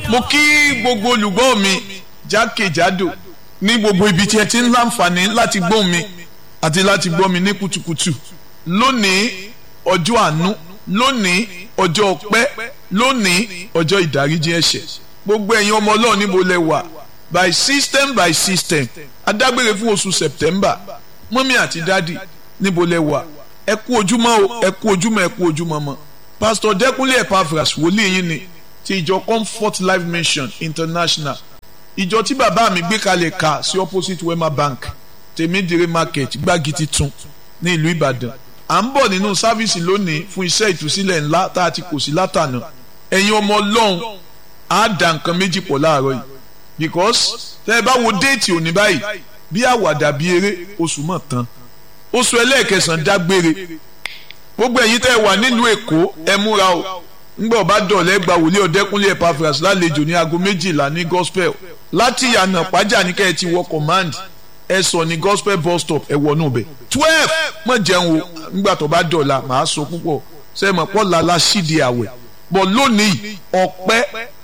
mo kí gbogbo olùgbọ́ mi jákèjádò ní gbogbo ibi tí ẹ ti ń láǹfààní láti gbọ́ mi àti láti gbọ́ mi ní kùtùkùtù lónìí ọjọ́ àánú lónìí ọjọ́ ọpẹ́ lónìí ọjọ́ ìdáríjì ẹ̀ṣẹ̀ gbogbo ẹ̀yin ọmọ ọlọ́run níbo lẹ wà by system by system adágbére fún oṣù september mọ́mí àti dádì níbo lẹ wà ẹ kú ojúmọ́ o ẹ kú ojúmọ́ ẹ kú ojúmọ́ mọ́ pastor dẹ́kunlé epaphras wòlíì yín ni ti ìjọ comfort life mission international ìjọ tí bàbá mi gbé kalẹ̀ ka sí opposite wema bank tèmídìrí market gbági titun ní ìlú ìbàdàn à ń bọ̀ nínú sáfíìsì lónìí fún iṣẹ́ ìtúsílẹ̀ ńlá tá a ti kò sí látànà ẹ̀yin ọmọ ọlọ́run á dà nǹkan méjì pọ̀ láàárọ̀ yìí because tẹ́ ẹ bá wo déètì òní báyìí bí àwàdà bí eré oṣù mọ̀ tán oṣù ẹlẹ́ẹ̀kẹsàn-án dágbére gbogbo ẹ̀yin tẹ́ ẹ wà nílùú èkó ẹ múra o ńgbà ọba dọ̀lẹ́ gba wòlíì ọ̀dẹ́kúnlé epaphras lálejò ní aago méjìlá ní gospel láti yànnà pàjá ní kẹ́ ẹ ti wọ command ẹ sọ ní gospel bus stop ẹ wọnú bẹ̀ twelve mọ̀ jẹun o ńgbà tó bá dọ̀la màá sọ púpọ̀ sẹ́mọ̀ pọ̀ lala sídìí àwẹ̀ bọ̀ lónìí ọpẹ́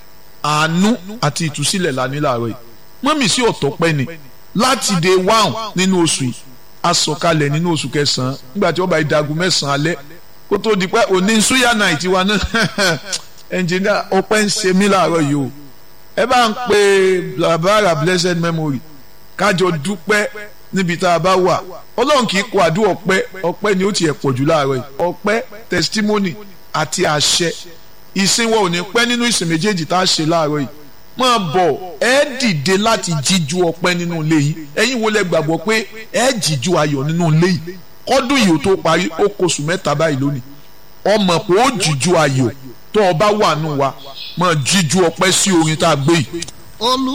àánú àti ìtúsílẹ̀ la ní láàárọ̀ yìí mọ́mì sí ọ̀tọ̀ pẹ́ ni láti day one nínú oṣù yìí asọ̀kalẹ̀ nínú oṣù kẹsàn-án nígbà tí wọ́n bá ìdagun mẹ́sàn-án alẹ́ kó tó di pé òní suya night wa náà ẹnjìnìá ọpẹ́ ń ṣe mí láàárọ̀ yìí o ẹ bá ń pe blabara blessed memory kájọ dúpẹ́ níbi tá a bá wà ọlọ́run kì í kó àdúrà ọpẹ́ ọpẹ́ ni ó tiẹ̀ pọ̀ jù láàárọ̀ yìí ọpẹ́ testimony àti àṣẹ ìsìn wa ò ní pẹ́ nínú ìsìn méjèèjì tá a ṣe láàárọ̀ yìí máa bọ̀ ẹ dìde láti jíjú ọpẹ́ nínú ilé yìí ẹ̀yin wo lẹ gbàgbọ́ pé ẹ jíjú ayọ̀ nínú ilé yìí kọ́dún yìí ó tó parí ó kóṣù mẹ́ta báyìí lónìí ọmọ pé ó jíjú ayọ̀ tó o bá wà nù wa máa jíjú ọpẹ́ sí orin tá a gbé yìí.